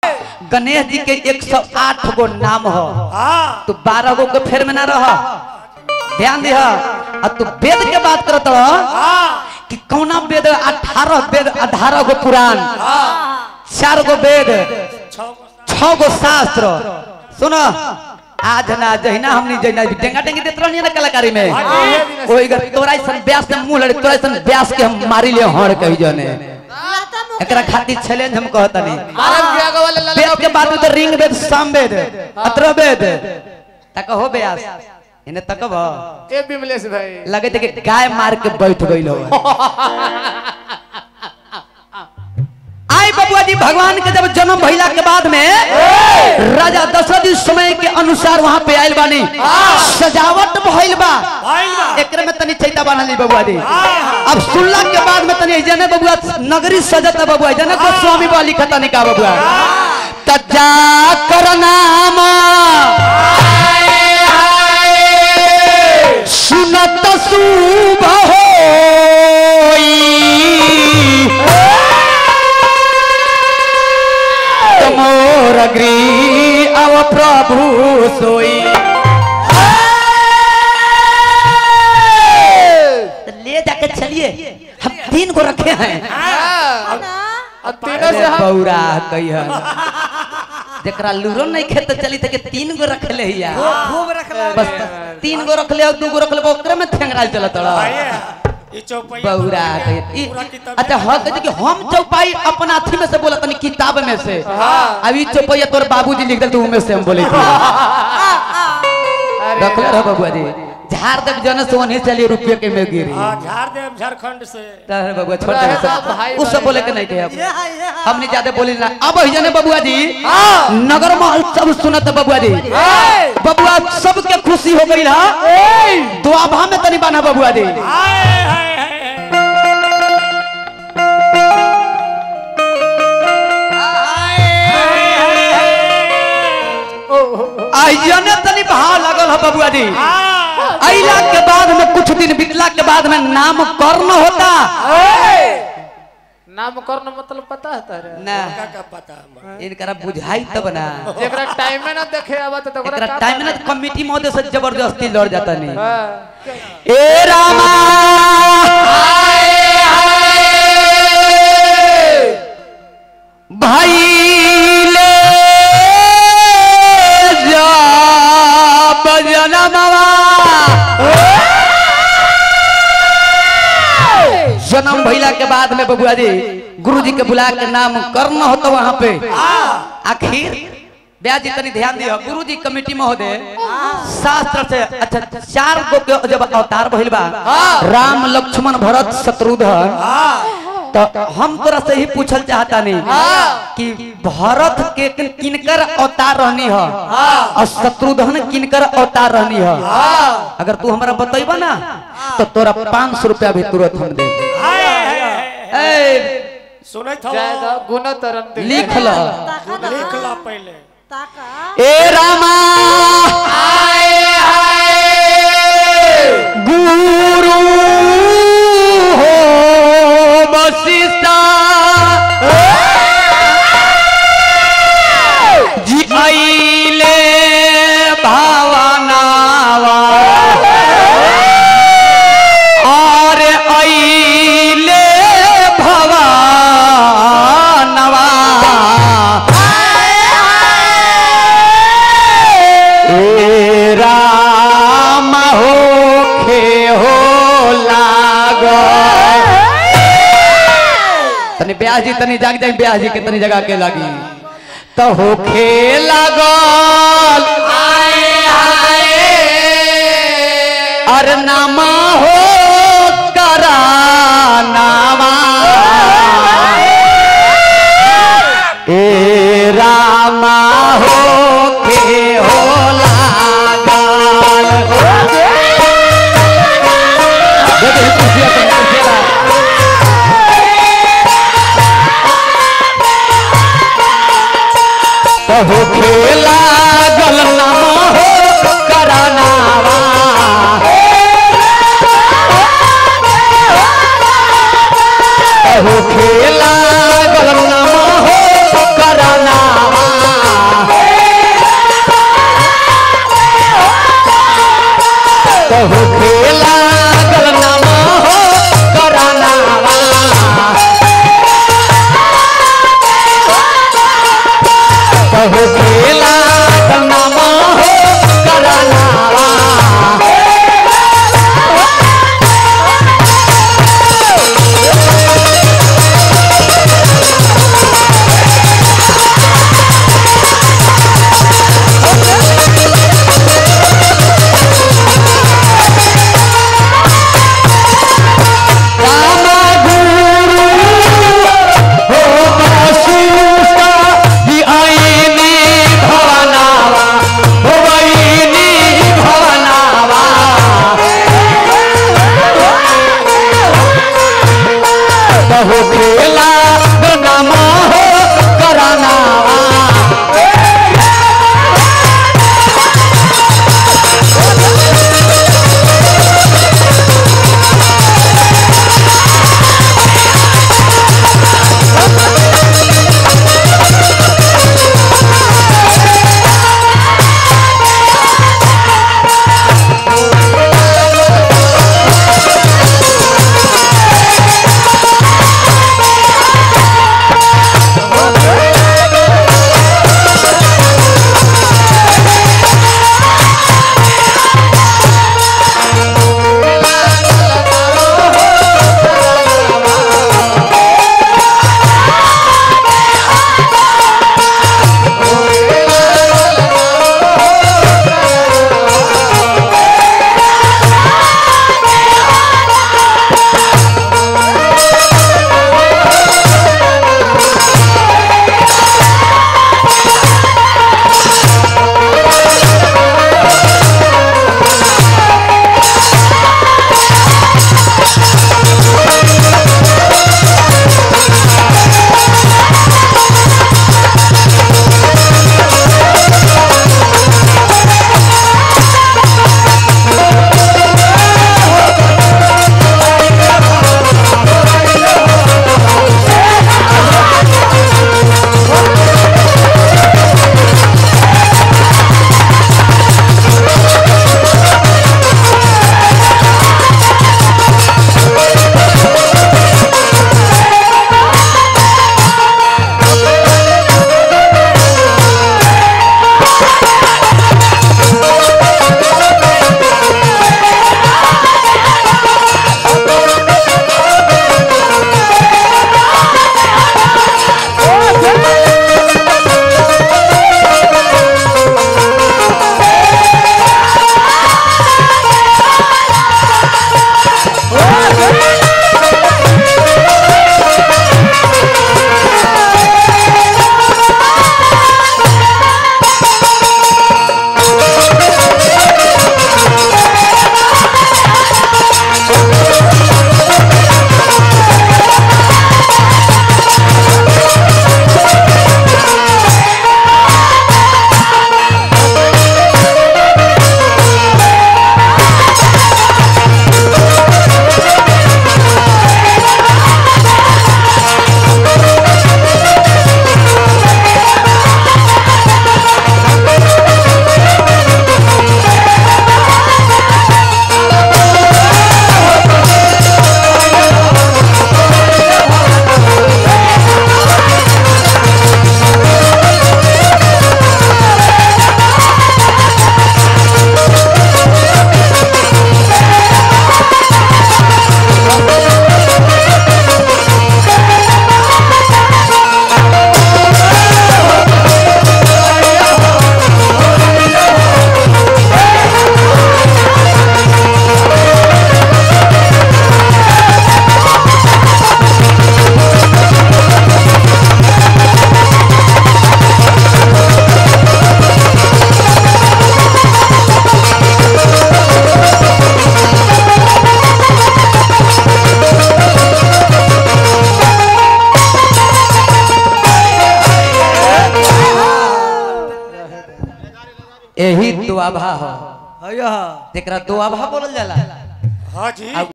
गणेश जी के 108 गो नाम हो हाँ तू बारह गो के फेर में ना रह ध्यान दिह और तू वेद के बात करत रह हाँ कि कौना वेद अठारह वेद अठारह गो पुराण चार गो वेद छौ छह गो शास्त्र सुनो आज ना जहिना हमनी जहिना डेंगा डेंगी देत रहनी ना कलाकारी में ओई गर तोरा सन व्यास से मुंह लड़े तोरा सन व्यास के हम मारी ले हड़ कही जने एकरा खातिर चैलेंज हम कहतनी महाराज के आगे वाले लाल वेद के बाद में तो रिंग वेद साम वेद अत्र वेद तक हो व्यास इने तकब ए बिमलेश भाई लगे थे कि गाय मार के बैठ गइल हो आई बबुआ जी भगवान के जब जन्म भइला के बाद में राजा दशरथ जी समय के अनुसार वहां पे आयल बानी सजावट भइल बा भाई बा एकरे में तनी चैता बनली बबुआ जी अब सुनला के बाद में तनी जने बबुआ नगरी सजता बबुआ जने को स्वामी वाली खता निका बबुआ तजा कर नाम सुनत शुभ होई तमोर अग्री अव प्रभु सोई तो ले जाके चलिए हम तीन को रखे हैं और तीनों से हम बौरा कहियन जकरा लूरो नहीं खेत चली थे कि तीन गो रख ले हिया खूब रखला बस तीन गो रख ले और दू गो रख ले ओकरे में ठेंगराल चलत रहा ये चौपैया बौरा कहियन ई- पूरा किताब अच्छा हाँ कहते कि हम चौपाई अपना अथी में से बोला तनी किताब में से अभी चौपाई तोर बाबूजी लिख दे तू में से हम बोले थे रखले रह बबुआ जी झाड़ देव जन से वहीं चलिए रुपये के में गिरी हाँ झाड़ दे झारखंड से तहरे बबुआ छोड़ रहे दे सब भाई उस सब भाई बोले के नहीं थे अब ये है ये है हमने ज्यादा बोली ना अब ही जाने बबुआ जी नगर महल सब सुनत बबुआ जी बबुआ सबके खुशी हो गई हा दुआभा में तनी बना बबुआ जी हाय हाय हाय आई जाने तनी भाव लगल है बबुआ जी अइला के बाद में कुछ दिन बीतला के बाद में नामकरण होता नामकरण मतलब पता है तारे ना का का पता हमर इनकरा बुझाई तब ना जेकरा टाइम में ना देखे आवा तो ओकरा एकरा का टाइम में ना कमिटी महोदय से जबरदस्ती लड़ जाता नहीं हाँ। ए रामा भाई ले जा बजनमवा जन्म भइला के बाद में बबुआ जी गुरु जी के बुला के नाम करना होता वहां पे आखिर ब्याज जी तनी ध्यान दियो गुरु जी कमेटी महोदय शास्त्र से अच्छा चार गो के जब अवतार भइल बा राम लक्ष्मण भरत शत्रुघ्न तो हम तोरा से ही पूछल चाहता नहीं कि भरत के किन- किनकर अवतार रहनी है और शत्रुघ्न किनकर अवतार रहनी है अगर तू हमरा बतैबा ना तो तोरा पाँच सौ रुपया भी तुरंत हम दे हाय हाय हाय ए, सुनत हो जायदा गुना तरन दे लिख ल लिख ला पहले ताका ए रामा गुरु हो वशिष्ठा जी आइले भावनावा और आइले भवानवा ए राम हो खे हो लाग तनी ब्याह जी तनी जाग जाग ब्याह जी के तनी जगह के लागी तो हो खे लागल आए आए अर नामा हो करा नामा ए रामा हो के हो लागल देखो ये कुर्सियाँ तो कुर्सियाँ कहो खेला गल नामा हो करानावा कहो खेला गल नामा हो करानावा हो खेला नामा हो करनावा रामा गुरु हो बसुका ही आईनी भवनावा हो आईनी भवनावा बहु खेला नामा हो करनावा यही दुआभा हो हया जेकरा दुआभा बोलल जाला हाँ जी